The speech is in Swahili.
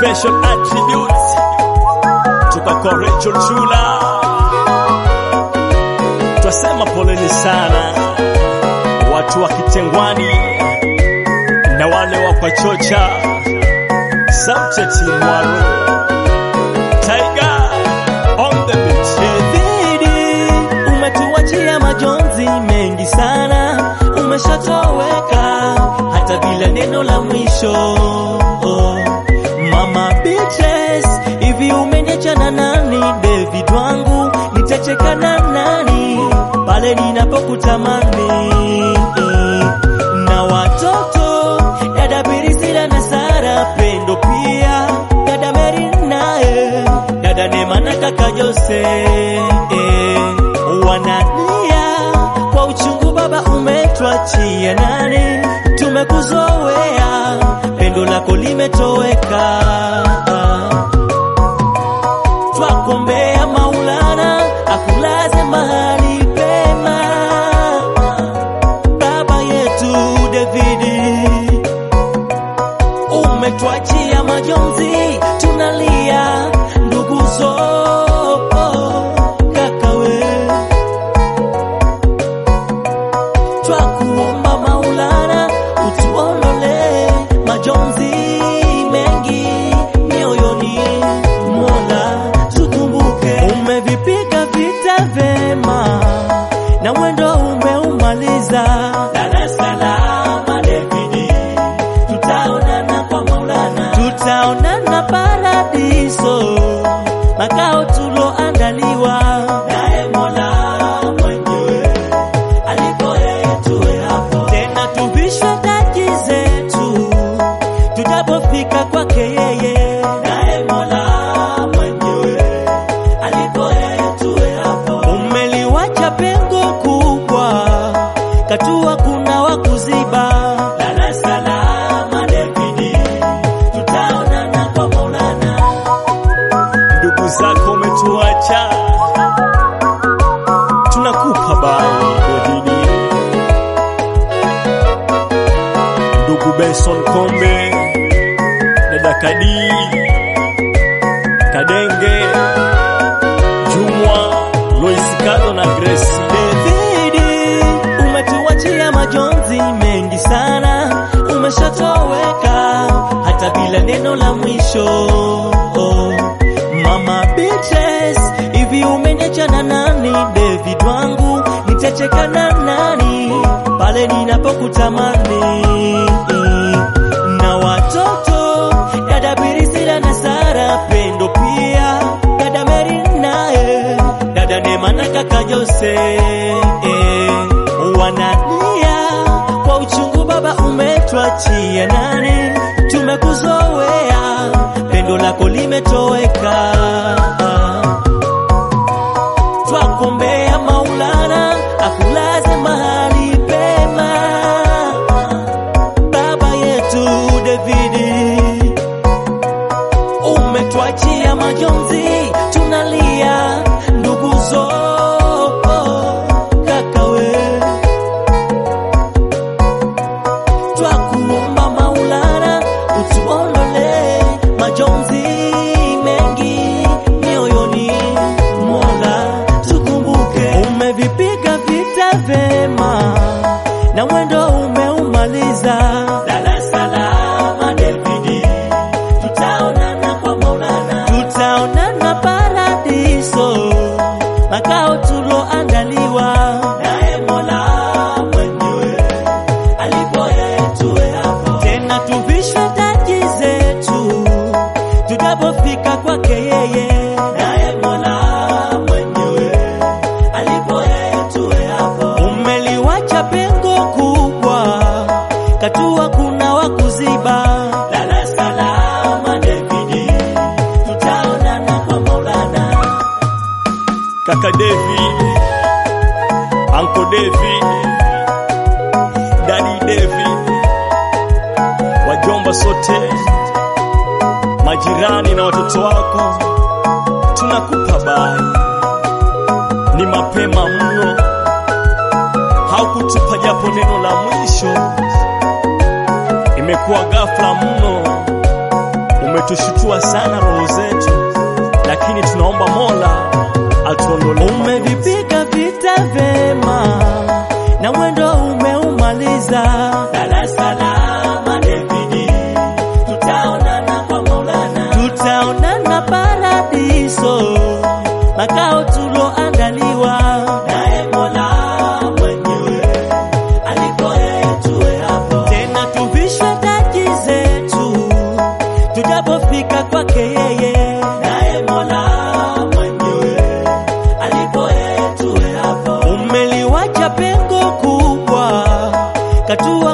special attributes toka kwa Rachel Chula. Twasema poleni sana watu wa Kitengwani na wale wa Kwachocha, Sauti Mwaro, Tiger on the beat. David, umetuachia majonzi mengi sana, umeshatoweka hata bila neno la mwisho. Oh, Mama Beatrice, hivi umeniacha na nani? David wangu, nitacheka na nani pale ninapokutamani? Na watoto dada Birisila na Sara, Pendo pia dada Mary naye dada Neema na kaka Jose eh, wanalia kwa uchungu, baba umetwachia nani? Tumekuzoea, pendo lako limetoweka. Twakombea Maulana akulaze mahali pema, baba yetu Davidi umetwachia majonzi, tunalia nduguzo kakawe, twakuomba Maulana utuondole majonzi mengi mioyoni, Mola tukumbuke. Umevipiga vita vema na mwendo umeumaliza. Dar es Salaam Davidi, tutaonana kwa Maulana, tutaonana paradiso, makao tuloandaliwa naye Mola mwenyewe alipo yeye tuwe hapo tena, tuvishwe taji zetu tutapofika kwake yeye, naye Mola mwenyewe alipo yeye tuwe hapo. Umeliwacha pengo kubwa, katua kuna wakuziba. Dar es Salaam Davidi, tutaonana kwa Maulana. ndugu zako umetuacha, tunakupa bai Davidi. Ndugu Benson Kombe, dada Kadi, Kadenge, Jumwa, Lois Kado na Grace. Davidi, umetuachia majonzi mengi sana, umeshatoweka hata bila neno la mwisho. Oh, Mama Beatrice, hivi umeniacha na nani? David wangu, nitacheka na nani pale ninapokutamani? Na watoto dada Birisila na Sara, Pendo pia dada Mary naye dada Neema na kaka Jose eh, wanalia kwa uchungu, baba umetwachia nani? Tumekuzoea, pendo lako limetoweka. Twakombea Maulana akulaze mahali pema, baba yetu Davidi umetwachia majonzi, tunalia nduguzo kakawe, twakuomba Maulana utuondole majonzi mengi mioyoni, Mola tukumbuke. Umevipiga vita vema na mwendo umeumaliza. Dar es Salaam Davidi, tutaonana kwa Maulana, tutaonana paradiso, makao tuloandaliwa naye Mola mwenyewe alipo yeye tuwe hapo tena, tuvishwe taji zetu tutapofika kwake yeye, naye Mola mwenyewe alipo yeye tuwe hapo. Umeliwacha pengo kubwa, katua kuna wakuziba. Dar es Salaam Davidi, tutaonana kwa Maulana. Kaka David, Uncle David, Daddy David, wajomba sote, majirani na watoto wako, tunakupa bai. Ni mapema mno, haukutupa japo neno la mwisho. Imekuwa ghafla mno, umetushutua imezidiwa sana roho zetu, lakini tunaomba Mola atuondolee. Umevipiga vita vema na mwendo umeumaliza. Dar es Salaam David, tutaonana kwa Maulana, tutaonana paradiso, makao tuloandaliwa naye Mola mwenyewe aliko yeye tuwe hapo, tena tuvishwe taji zetu tujapofika kwake yeye, naye Mola mwenyewe alipo yeye tuwe hapo. Umeliwacha pengo kubwa, katua